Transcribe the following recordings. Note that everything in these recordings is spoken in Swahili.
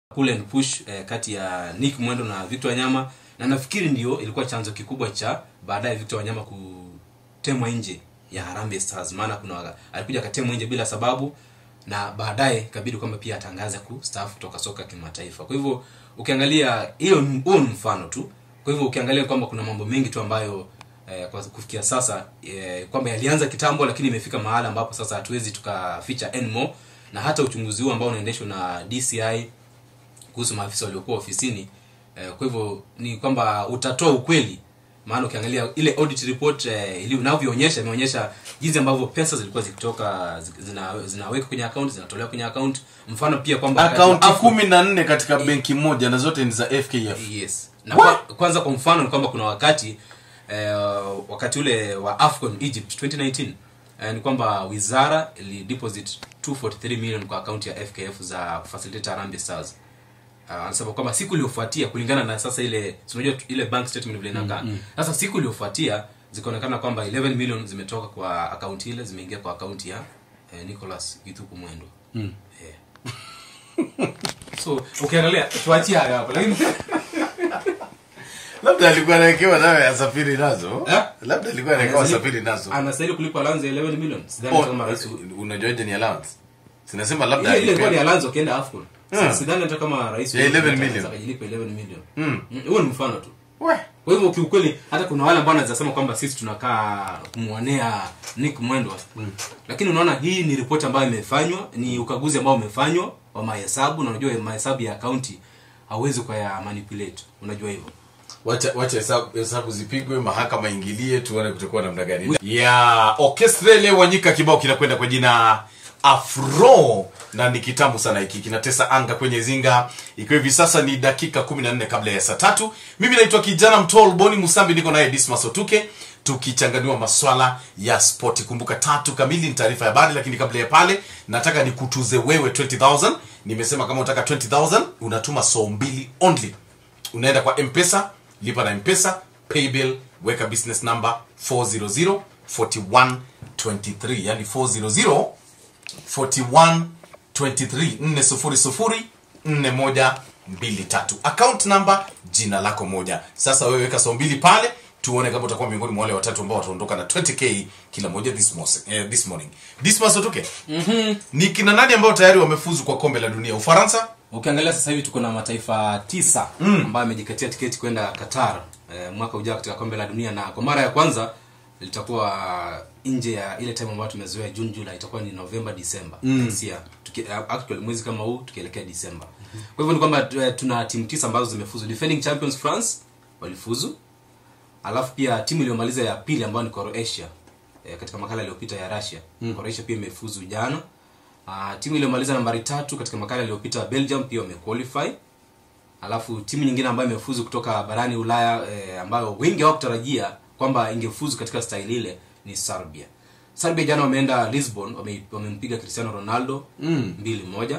pull and push eh, kati ya Nick Mwendo na Victor Wanyama na nafikiri ndio ilikuwa chanzo kikubwa cha baadaye Victor Wanyama kutemwa nje ya Harambee Stars maana kuna waga- alikuja akatemwa nje bila sababu na baadaye ikabidi kwamba pia atangaze kustaafu kutoka soka kimataifa kwa hivyo ukiangalia hiyo ni- huo ni mfano tu kwa hivyo ukiangalia kwamba kuna mambo mengi tu ambayo eh, kwa kufikia sasa eh, kwamba yalianza kitambo lakini imefika mahala ambapo sasa hatuwezi tukaficha anymore na hata uchunguzi huu ambao unaendeshwa na DCI kuhusu maafisa waliokuwa ofisini eh, kwa hivyo ni kwamba utatoa ukweli maana ukiangalia ile audit report eh, ili unavyoonyesha imeonyesha jinsi ambavyo pesa zilikuwa zikitoka zi- zina, zinawekwa kwenye account zinatolewa kwenye account mfano pia kwamba wakati wa akaunti AFCON- kumi na nne katika benki moja na zote ni za fkf yes na What? kwa, kwanza kwa mfano ni kwamba kuna wakati eh, wakati ule wa afcon egypt 2019 eh, ni kwamba wizara ili deposit 243 million kwa akaunti ya fkf za facilitate Harambee stars Uh, anasema kwamba siku iliyofuatia kulingana na sasa ile si unajua tu- ile bank statement vile inakaa sasa siku iliyofuatia zikaonekana kwamba 11 million zimetoka kwa akaunti ile zimeingia kwa akaunti ya eh, nicholas githuku mwendo mm. eh. so ukiangalia tuachie hayo hapo lakini labda alikuwa anawekewa nawe asafiri nazo Eh? labda alikuwa anawekewa asafiri nazo anastahili kulipa allowance ya 11 million sidhani kama Oh, rais unajuaje ni allowance sinasema labda ile ile ilikuwa ni alipewa- allowance wakienda afcon Hmm. sidhani hata kama rais Ya 11 anaweza million. akajilipa 11 million Mm. Mm, huo ni mfano tu We. kwa hivyo kiukweli hata kuna wale ambao wanaweza sema kwamba sisi tunakaa kumwonea Nick Mwendwa mm. lakini unaona hii ni ripoti ambayo imefanywa ni ukaguzi ambao umefanywa wa mahesabu na unajua mahesabu ya akaunti hauwezi ukaya manipulate unajua hivyo wacha wacha hesabu hesabu zipigwe mahakama ingilie tuone kutakuwa namna gani ya orchestra ile wanyika kibao kinakwenda kwa jina afro na ni kitamu sana hiki kinatesa anga kwenye zinga ikiwa hivi sasa ni dakika 14 kabla ya saa tatu mimi naitwa kijana mtol boni musambi niko naye dismas otuke tukichanganua maswala ya spoti kumbuka tatu kamili ni taarifa ya habari lakini kabla ya pale nataka nikutuze wewe 20000 nimesema kama unataka 20000 unatuma soo mbili only unaenda kwa mpesa lipa na mpesa paybill weka business number 400 4123 yani 400 41 23 400 4123 account number jina lako moja sasa wewe weka saa mbili pale tuone kama utakuwa miongoni mwa wale watatu ambao wataondoka na 20k kila moja this, mos- eh, this morning dismas otuke mm-hmm. ni kina nani ambao tayari wamefuzu kwa kombe la dunia ufaransa ukiangalia sasa hivi tuko na mataifa tisa mm. ambayo amejikatia tiketi kwenda qatar eh, mwaka ujao katika kombe la dunia na kwa mara ya kwanza litakuwa nje ya ile time ambayo tumezoea june july itakuwa ni november december mm. actually mwezi kama huu tukielekea december kwa hivyo ni kwamba eh, tuna timu tisa ambazo zimefuzu defending champions france walifuzu alafu pia timu iliyomaliza ya pili ambayo ni croatia e, katika makala iliyopita ya russia mm. croatia pia imefuzu jana uh, timu iliyomaliza nambari tatu katika makala iliyopita belgium pia wamequalify alafu timu nyingine ambayo imefuzu kutoka barani ulaya e, ambayo wengi hawakutarajia kwamba ingefuzu katika staili ile ni serbia serbia jana wameenda lisbon wame- wamempiga cristiano ronaldo mm. mbili moja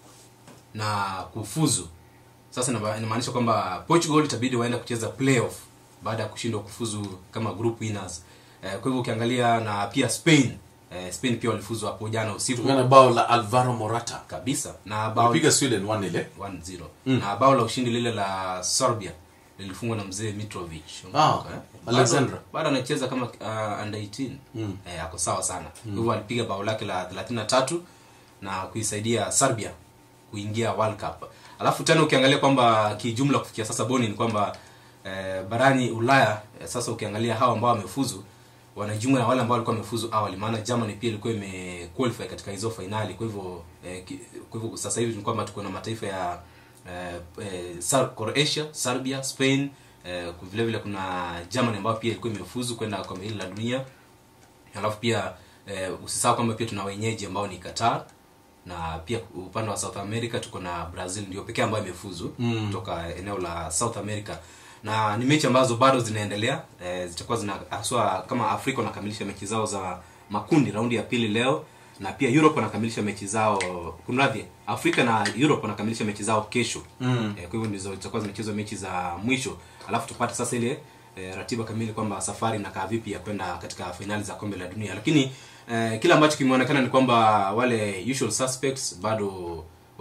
na kufuzu sasa inaba- inamaanisha kwamba portugal itabidi waenda kucheza playoff baada ya kushindwa kufuzu kama group winners eh, kwa hivyo ukiangalia na pia spain eh, spain pia walifuzu hapo jana usiku kutokana na bao la alvaro morata kabisa na bao piga sweden 1 ile 1-0 na bao la ushindi lile la serbia lilifungwa na mzee mitrovic Ah, Unakumbuka, eh? Alexandra. Bado- bado anacheza kama uh, under 18 eh, ako sawa sana kwa hivyo alipiga bao lake la 33 na kuisaidia serbia kuingia world cup alafu tena ukiangalia kwamba kijumla kufikia sasa boni ni kwamba eh, barani ulaya eh, sasa ukiangalia hawa ambao wamefuzu wanajumla na wale ambao walikuwa wamefuzu awali maana germany pia ilikuwa imequalify katika hizo fainali kwa hivyo eh, ki- kwa hivyo sasa hivi ni kwamba tuko na mataifa ya eh, eh, Sar- croatia serbia spain eh, vile vile kuna germany ambayo pia ilikuwa imefuzu kwenda kombe hili la dunia alafu pia eh, usisahau kwamba pia tuna wenyeji ambao ni qatar na pia upande wa south america tuko na brazil ndio pekee ambayo imefuzu mm. kutoka eneo la south america na ni mechi ambazo bado zinaendelea eh, zitakuwa zina haswa kama afrika wanakamilisha mechi zao za makundi raundi ya pili leo na pia europe wanakamilisha mechi zao kunradhi afrika na europe wanakamilisha mechi zao kesho mm. eh, kwa hivyo ndizo zitakuwa zimechezwa mechi za mwisho alafu tupate sasa ile eh, ratiba kamili kwamba safari inakaa vipi ya kwenda katika fainali za kombe la dunia lakini eh, kile ambacho kimeonekana ni kwamba wale usual suspects bado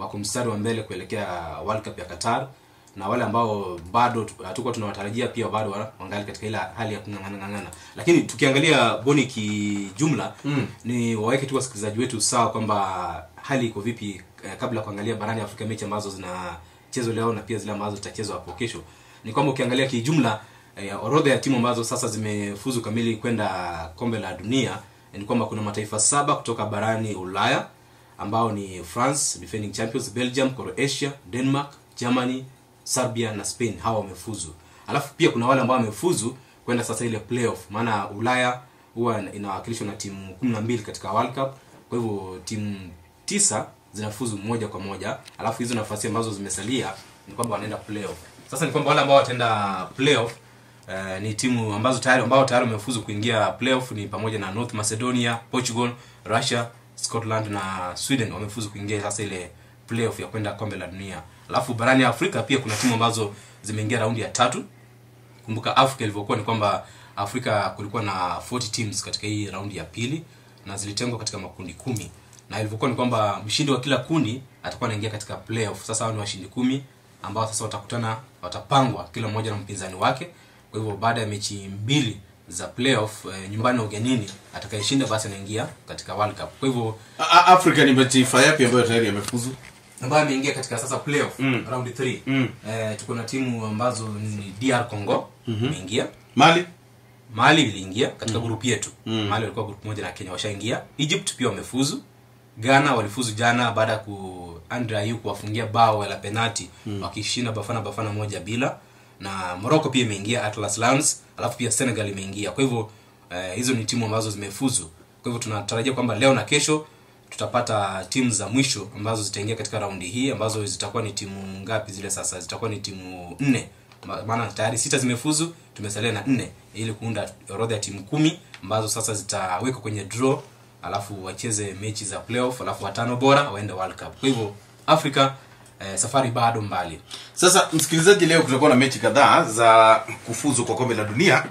wako mstari wa mbele kuelekea world cup ya qatar na wale ambao bado tu- hatukuwa tunawatarajia pia bado wa- wangali katika ile hali ya kung'ang'ana lakini tukiangalia boni kijumla mm. ni waweke tu wasikilizaji wetu sawa kwamba hali iko vipi eh, kabla ya kuangalia barani afrika mechi ambazo zinachezwa leo na pia zile ambazo zitachezwa hapo kesho ni kwamba ukiangalia kijumla eh, orodha ya timu ambazo sasa zimefuzu kamili kwenda kombe la dunia eh, ni kwamba kuna mataifa saba kutoka barani ulaya ambao ni france defending champions belgium croatia denmark germany serbia na spain hawa wamefuzu alafu pia kuna wale ambao wamefuzu kwenda sasa ile playoff maana ulaya huwa inawakilishwa na timu kumi na mbili katika world cup kwa hivyo timu tisa zinafuzu moja kwa moja alafu hizo nafasi ambazo zimesalia ni kwamba wanaenda playoff sasa ni kwamba wale ambao wataenda playoff Uh, ni timu ambazo tayari ambao tayari wamefuzu kuingia playoff ni pamoja na North Macedonia, Portugal, Russia, Scotland na Sweden wamefuzu kuingia sasa ile playoff ya kwenda kombe la dunia. Alafu barani Afrika pia kuna timu ambazo zimeingia raundi ya tatu. Kumbuka Afrika ilivyokuwa ni kwamba Afrika kulikuwa na 40 teams katika hii raundi ya pili na zilitengwa katika makundi kumi na ilivyokuwa ni kwamba mshindi wa kila kundi atakuwa anaingia katika playoff. Sasa hao ni washindi kumi ambao sasa watakutana, watapangwa kila mmoja na mpinzani wake. Kwa hivyo baada ya mechi mbili za playoff eh, nyumbani na ugenini, atakayeshinda basi anaingia katika World Cup. Kwa hivyo A- A- afrika ni mataifa yapi ambayo tayari yamefuzu ambayo ameingia katika sasa playoff Mm. round 3 Mm. eh, tuko na timu ambazo ni DR Congo imeingia mali mali iliingia katika mm. grupu yetu Mm. mali walikuwa grupu moja na kenya washaingia egypt pia wamefuzu ghana walifuzu jana baada ya ku andre ayu kuwafungia bao la penati mm. wakishinda bafana bafana moja bila na morocco pia imeingia atlas lions alafu pia senegal imeingia kwa hivyo eh, hizo ni timu ambazo zimefuzu kwa hivyo tunatarajia kwamba leo na kesho tutapata timu za mwisho ambazo zitaingia katika raundi hii ambazo zitakuwa ni timu ngapi zile sasa zitakuwa ni timu nne Ma- maana tayari sita zimefuzu tumesalia na nne ili kuunda orodha ya timu kumi ambazo sasa zitawekwa kwenye draw alafu wacheze mechi za playoff alafu watano bora waende world cup kwa hivyo afrika eh, safari bado mbali sasa msikilizaji leo kutakuwa na mechi kadhaa za kufuzu kwa kombe la dunia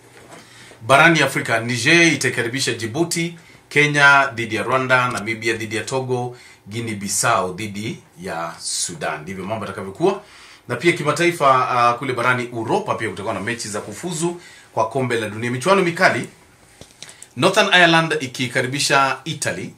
barani afrika niger itaikaribisha jibuti kenya dhidi ya rwanda namibia dhidi ya togo guini bissau dhidi ya sudan ndivyo mambo yatakavyokuwa na pia kimataifa uh, kule barani uropa pia kutakuwa na mechi za kufuzu kwa kombe la dunia michuano mikali northern ireland ikikaribisha italy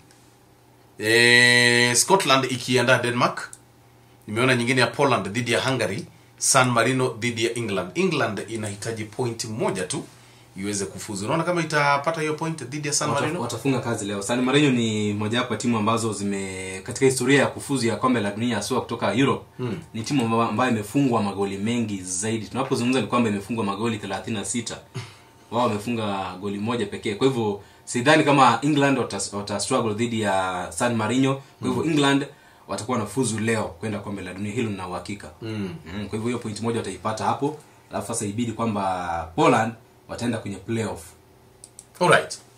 e, scotland ikiandaa denmark nimeona nyingine ya poland dhidi ya hungary san marino dhidi ya england england inahitaji point moja tu iweze kufuzu unaona kama itapata hiyo point dhidi ya san Wata- marino watafunga kazi leo san marino ni mojawapo ya timu ambazo zime katika historia ya kufuzu ya kombe la dunia haswa kutoka europe hmm. ni timu amba- ambayo imefungwa magoli mengi zaidi tunapozungumza ni kwamba imefungwa magoli 36 wao wamefunga goli moja pekee kwa hivyo sidhani kama england wata, wata struggle dhidi ya san marino kwa hivyo england watakuwa na fuzu leo kwenda kombe la dunia hilo nina uhakika mm. mm, kwa hivyo hiyo point moja wataipata hapo alafu sasa ibidi kwamba poland wataenda kwenye playoff alright